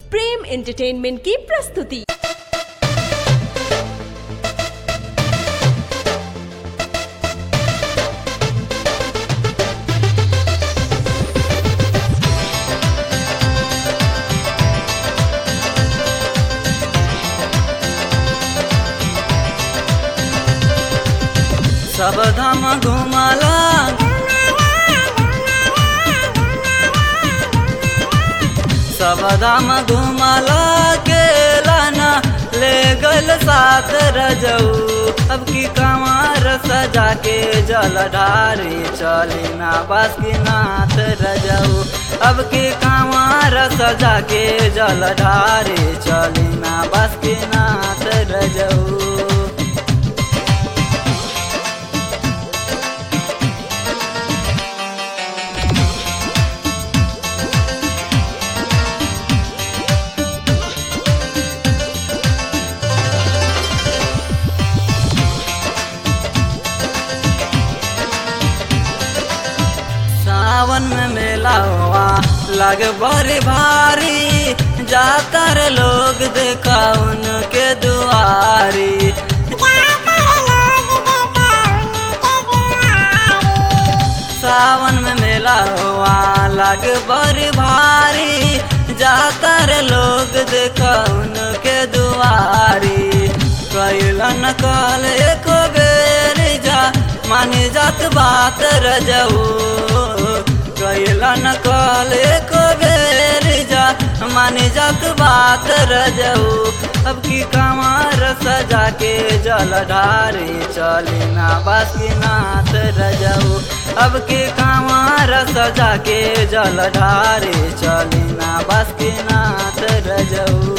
प्रेम entertainment की प्रस्तुति सब धाम घुमला सब धाम घुमला के लाना ले गल साथ रजऊ अब की कमार सजा के जल ढारी चली ना बस की नाथ रजऊ अब की कमार सजा के जल ढारी चली ना बस की नाथ रजऊ सावन में मेला हुआ लग बड़ी भारी जाकर लोग देखा उनके दुआरी सावन में मेला हुआ लग बड़ी भारी जाकर लोग देखा उनके दुआरी कैलन कल एक बेर जा मानी जात बात रजऊ कैलन कल एक बेर जा मानी जात बात रजऊ अब की कमार सजा के जल ढारी चली ना बासुकीनाथ रजऊ अब की कमार सजा के जल ढारी चली ना बासुकीनाथ रजऊ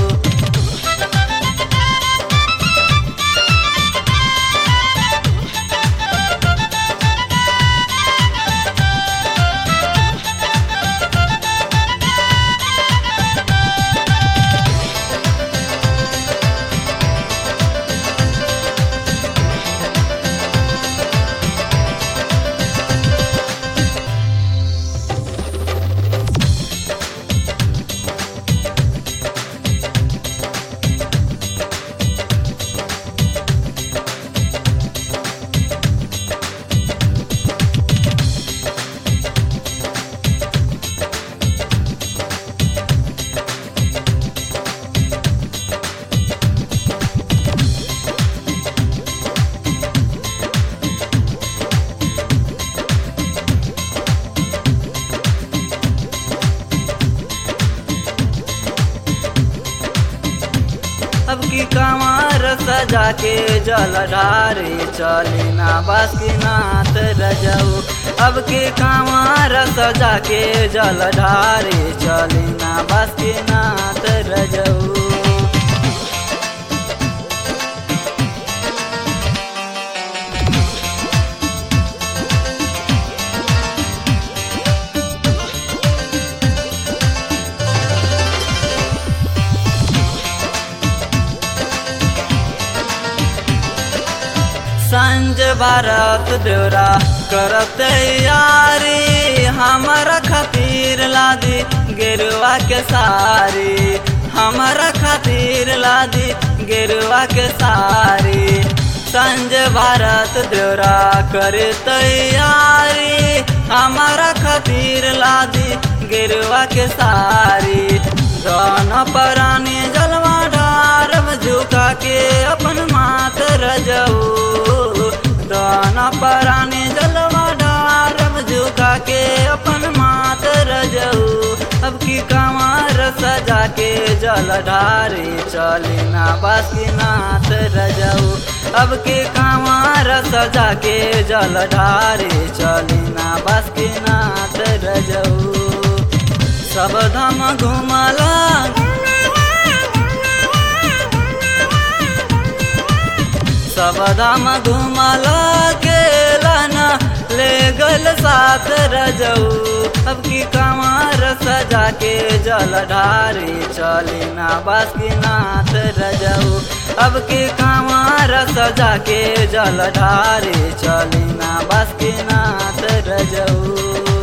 अब की कमार सजा के जल ढारी चली ना बासुकीनाथ रजऊ अब की कमार सजा के जल ढारी चली ना बासुकीनाथ रजऊ संज भारत देवरा करत यारी हमारा खातिर लादी गेरुआ के सारी हमारा खातिर लादी गेरुआ के सारी संज भारत देवरा करे तैयारी हमारा खातिर लादी गेरुआ के सारी दोनों परानी जलवा डारम झुका के अपन मात रजऊ दाना परानी जलवा डारम झुका के अपन मात रजऊ अब की कमार सजा के जल ढारी चली ना बासुकीनाथ रजऊ अब की कमार सजा के जल ढारी चली ना बासुकीनाथ रजऊ सब धाम घुमला सब धाम घुमला के लाना ले गल साथ रजऊ अब की कमार सजा के जल ढारी चली ना बासुकीनाथ रजऊ अब की कमार सजा के जल ढारी चली ना बासुकीनाथ रजऊ